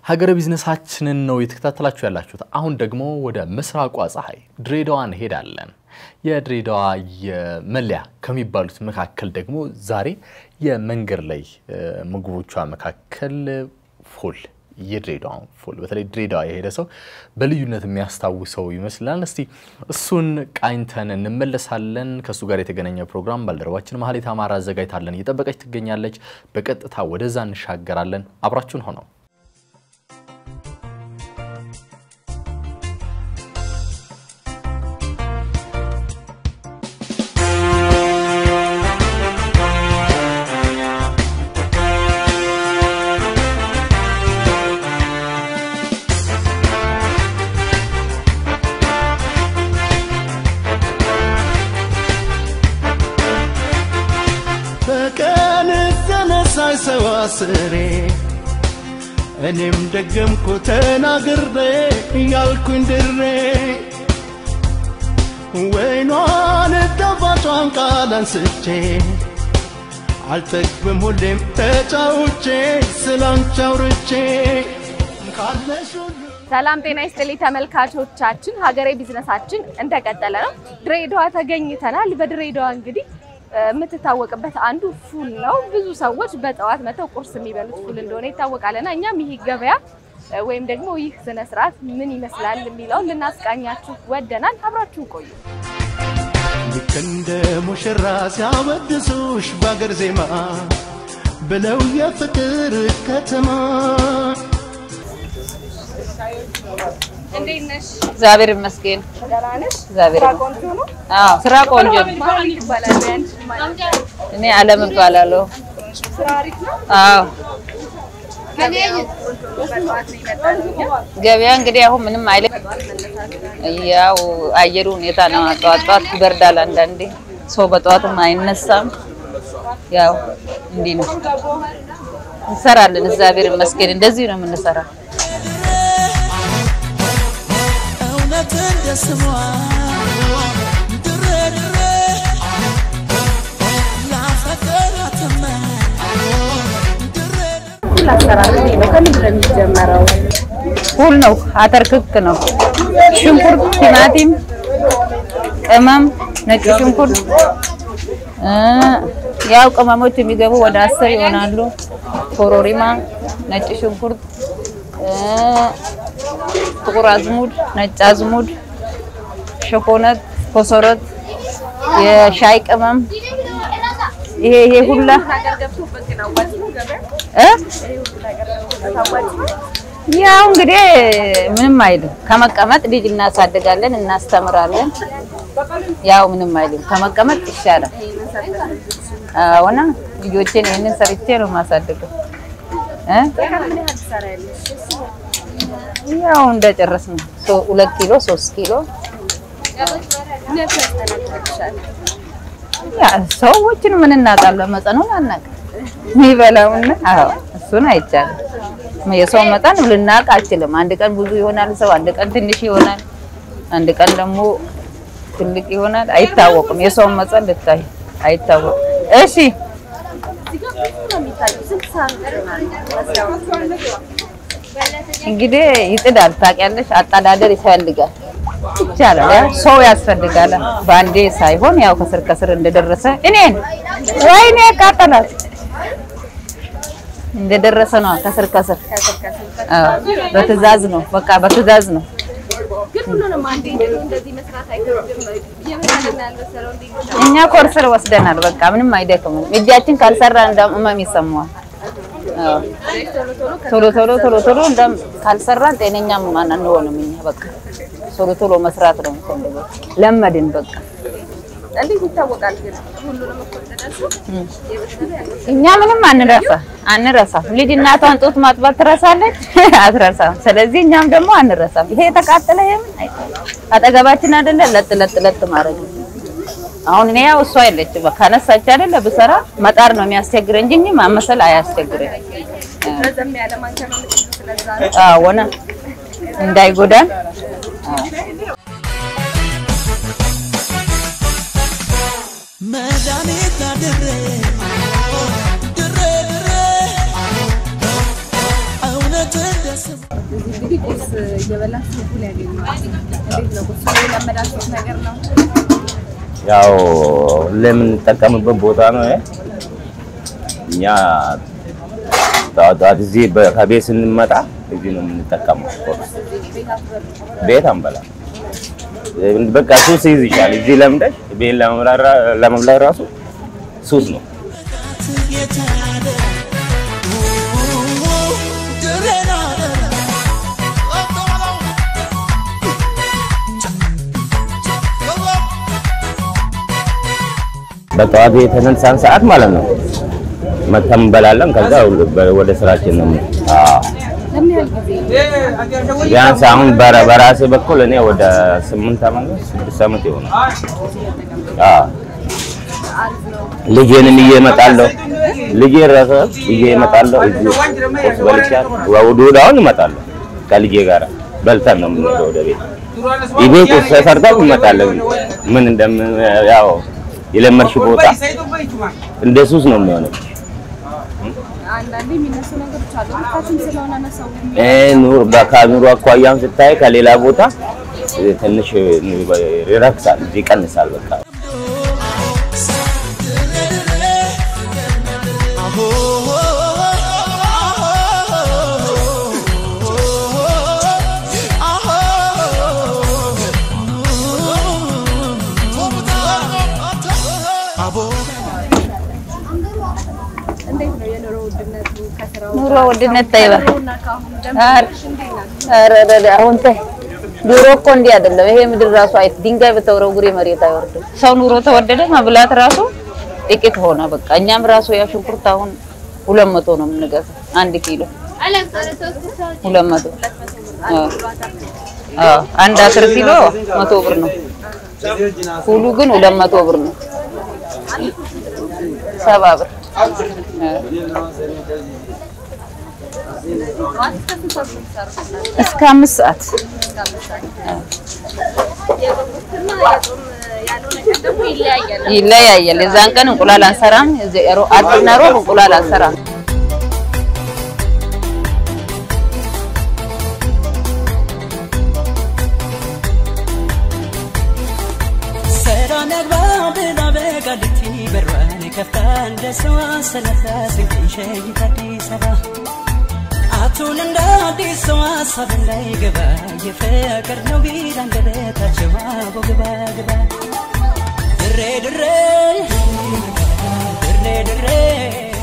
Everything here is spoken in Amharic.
ሀገረ ቢዝነሳችንን ነው የተከታተላችሁ ያላችሁት። አሁን ደግሞ ወደ ምስራቋ ፀሐይ ድሬዳዋ እንሄዳለን። የድሬዳዋ የመለያ ከሚባሉት መካከል ደግሞ ዛሬ የመንገድ ላይ ምግቦቿ መካከል ፉል የድሬዳዋ ፉል በተለይ ድሬዳዋ የሄደ ሰው በልዩነት የሚያስታውሰው ይመስላል። እስቲ እሱን ቃኝተን እንመለሳለን። ከእሱ ጋር የተገናኘ ፕሮግራም ባልደረባችን ማህሌት አማራ አዘጋጅታለን እየጠበቀች ትገኛለች። በቀጥታ ወደዛ እንሻገራለን። አብራችሁን ሆነው በቀን ተነሳይ ሰው አስሬ እኔም ደገምኩ ተናግሬ እያልኩኝ ድሬ ወይኗን ጣፋጯን ቃል አንስቼ አልጠግብም ሁሌም ተጫውቼ ስላንቺ አውርቼ ካለሽ ሁሉ ሰላም ጤና ይስጥልኝ ተመልካቾቻችን፣ ሀገሬ ቢዝነሳችን እንደቀጠለ ነው። ድሬዳዋ ተገኝተናል። በድሬዳዋ እንግዲህ የምትታወቅበት አንዱ ፉል ነው። ብዙ ሰዎች በጠዋት መተው ቁርስ የሚበሉት ፉል እንደሆነ ይታወቃልና እኛም ይህ ገበያ ወይም ደግሞ ይህ ስነ ስርዓት ምን ይመስላል የሚለውን ልናስቃኛችሁ ወደናል። አብራችሁን ቆዩ። ልክ እንደ ሙሽራ ሲያወድሱሽ በአገር ዜማ ብለው የፍቅር ከተማ እንዴት ነሽ? እግዚአብሔር ይመስገን። ደህና ነሽ? እግዚአብሔር ስራ ይመስገን። ቆንጆ ነው። አዎ ስራ ቆንጆ ነው። ማን ይባላል? ያንቺ ማለት ነው። እኔ አለም እባላለሁ። ስራ አሪፍ ነው። አዎ ገበያው ቆንጆ ነው። በጠዋት ነው የመጣነው እኛ። ገበያ እንግዲህ አሁን ምንም አይልም። ያው አየሩ ሁኔታ ነው። ጠዋት ጠዋት ይበርዳል። አንዳንዴ ሰው በጠዋትም አይነሳም። ያው እንዲህ ነው እንሰራለን። እግዚአብሔር ይመስገን። እንደዚህ ነው የምንሰራው። እውነት እንደ ስሟ ድሬ ድሬ ላፈቀራትማ ድሬ ሁሉ አሰራር እንዴት ነው? ከምንድን ነው የሚጀመረው? ሁል ነው። አተር ክክ ነው። ሽንኩርት፣ ቲማቲም፣ ቅመም፣ ነጭ ሽንኩርት እ ያው ቅመሞች የሚገቡ ወደ አስር ይሆናሉ። ኮሮሪማ፣ ነጭ ሽንኩርት እ ጥቁር አዝሙድ፣ ነጭ አዝሙድ፣ ሸኮነት፣ ኮሰረት፣ የሻይ ቅመም ይሄ ይሄ ሁላ ነገር ገብቶበት ግን አዋጭ ነው ገበያ? እ ይሄ ሁሉ ነገር ገብቶበት አዋጭ ነው? ያው እንግዲህ ምንም አይልም። ከመቀመጥ ልጅ እናሳድጋለን፣ እናስተምራለን። ያው ምንም አይልም። ከመቀመጥ ይሻላል። አዎና ልጆቼን ይህንን ሰርቼ ነው የማሳድገው እ በቀን ምን ያህል ትሰሪያለሽ? ያው እንደጨረስ ነው ሁለት ኪሎ ሶስት ኪሎ ምን ያህል ያስተናግድልሻል? ያ ሰዎችን ምን እናውቃለን? መጠኑን አናውቅም። የሚበላውን አዎ እሱን አይቻልም። የሰው መጠን ልናውቅ አችልም። አንድ ቀን ብዙ ይሆናል ሰው፣ አንድ ቀን ትንሽ ይሆናል፣ አንድ ቀን ደግሞ ትልቅ ይሆናል። አይታወቅም። የሰውን መጠን ልታይ አይታወቅም። እሺ እዚህ ጋር ብዙ ነው የሚታየው። ስንት ሰዓት ይሆናል? እንግዲህ ይጥዳል። ታውቂያለሽ፣ አጠዳደር ይፈልጋል። ይቻላል። ያው ሰው ያስፈልጋል። በአንዴ ሳይሆን ያው ከስር ከስር እንደደረሰ እኔን ወይኔ ቃጠላት እንደደረሰ ነው። ከስር ከስር አዎ፣ በትዕዛዝ ነው። በቃ በትዕዛዝ ነው። ግን ሁሉንም አንዴ እንደዚህ መስራት አይከብድም። እየመሰለን ያልመሰለው እንዴት ነው? እኛ ኮርስር ወስደናል። በቃ ምንም አይደክምም። እጃችን ካልሰራ እንደም እመም ይሰማዋል። አዎ፣ ቶሎ ቶሎ ቶሎ ቶሎ እንደም ካልሰራን ጤነኛም ማን አንሆንም። እኛ በቃ ቶሎ ቶሎ መስራት ነው የምንፈልገው። ለመድን በቃ እንዴት ይታወቃል ግን ሁሉንም እኮ እንደደረሱ የበሰለ ያልበሰለ እኛ ምንም አንረሳ አንረሳም። ልጅ እናቷን ጡት ማጥባት ትረሳለች አትረሳም። ስለዚህ እኛም ደግሞ አንረሳም። ይሄ የተቃጠለ የምን አይታወቅም። አጠገባችን አይደለ ለጥ ለጥ ለጥ ማድረግ ነው። አሁን እኔ ያው እሷ የለችም ካነሳች አይደለ ብሰራ መጣር ነው የሚያስቸግረ እንጂ እንጂ ማመሰል አያስቸግረኝ። ረዘም ያለ ማንኪያ ነው የምትይዙት። ስለዛ ነው አዎ ወነ እንዳይጎዳን መድኃኒት ድሬ ድሬ ድሬ እውነት እንደ ስሟ እየበላችሁ ፉል ያገኘዋል? እንዴት ነው? ቁርስ ላይ የለመዳችሁት ነገር ነው? ያው ሁሌ የምንጠቀምበት ቦታ ነው ይሄ። እኛ ጠዋት ጠዋት እዚህ በ- ከቤት ስንመጣ እዚህ ነው የምንጠቀመው። ቁርስ ቤት አንበላ። በቃ ሱስ ይይዝሻል። እዚህ ለምደሽ ቤት ለመብላት ራ- ለመብላት ራሱ ሱስ ነው። የታለ ድሬና በጠዋት የተነሳን ሰዓት ማለት ነው መተን እንበላለን። ከዛ ወደ ስራችን ነው። አዎ ለምን ያህል ጊዜ ቢያንስ አሁን በራ- በራሴ በኩል እኔ ወደ ስምንት ዓመት ነው ስድስት ዓመት ይሆናል። አዎ ልጄንም ይዤ እመጣለሁ። ልጄ ራሱ ይዤ እመጣለሁ። እዚህ ቁርስ በልቻለሁ። ወደ ወደ አሁን እመጣለሁ ከልጄ ጋር በልተን ነው የምንሄደው ወደ ቤት። ቤት ቁርስ ሰርተን እንመጣለን። ምን እንደምን ያው የለመድሽ ቦታ እንደ ሱስ ነው የሚሆነው። አንዳንዴ የሚነሱ ነገሮች አሉ። ልካችን ስለሆነ ነው ሰው የሚ- እ ኑር ከኑሮ አኳያም ስታይ ከሌላ ቦታ እ፣ ትንሽ ይረክሳል፣ ይቀንሳል። በቃ እንዴት ነው የኑሮ ውድነቱ ከስራው ኑሮ ውድነት ተይባ እና ከአሁኑ ኧረ ጀምሮ እንዴት ናት? ኧረ ኧረ አሁን ተይ ድሮ እኮ እንዲህ አይደለም። ይሄ ምድር ራሱ አይ ድንጋይ በተወረውሬ መሬት አይወርድም። ሰው ኑሮ ተወደደ፣ መብላት ራሱ ጥቂት ሆነ። በቃ እኛም ራሱ ያ ሽንኩርት አሁን ሁለት መቶ ነው የምንገዛው አንድ ኪሎ ሁለት መቶ አዎ። አዎ አንድ አስር ኪሎ መቶ ብር ነው። ሁሉ ግን ሁለት መቶ ብር ነው። ሰባ ብር አዎ። እስከ አምስት ሰዓት የጾምና የጾም ያልሆነ ቀን ደግሞ ይለያያል። ይለያያል። የዛን ቀን እንቁላል አንሰራም። እዚህ ሮ- አርብና ሮብ እንቁላል አንሰራም። ሰላም ያግባ ብላ በቃሊቲ በሯን ከፍታ እንደ ሰው አሰለፈ ስንቅን ሸይት አዲስ አበባ አቱን እንደ አዲስ ሰው ሀሳብ እንዳይገባ የፍቅር ነው ቢል አንደበታቸው አቦ ግባ ግባ ድሬ ድሬ ድሬ ድሬ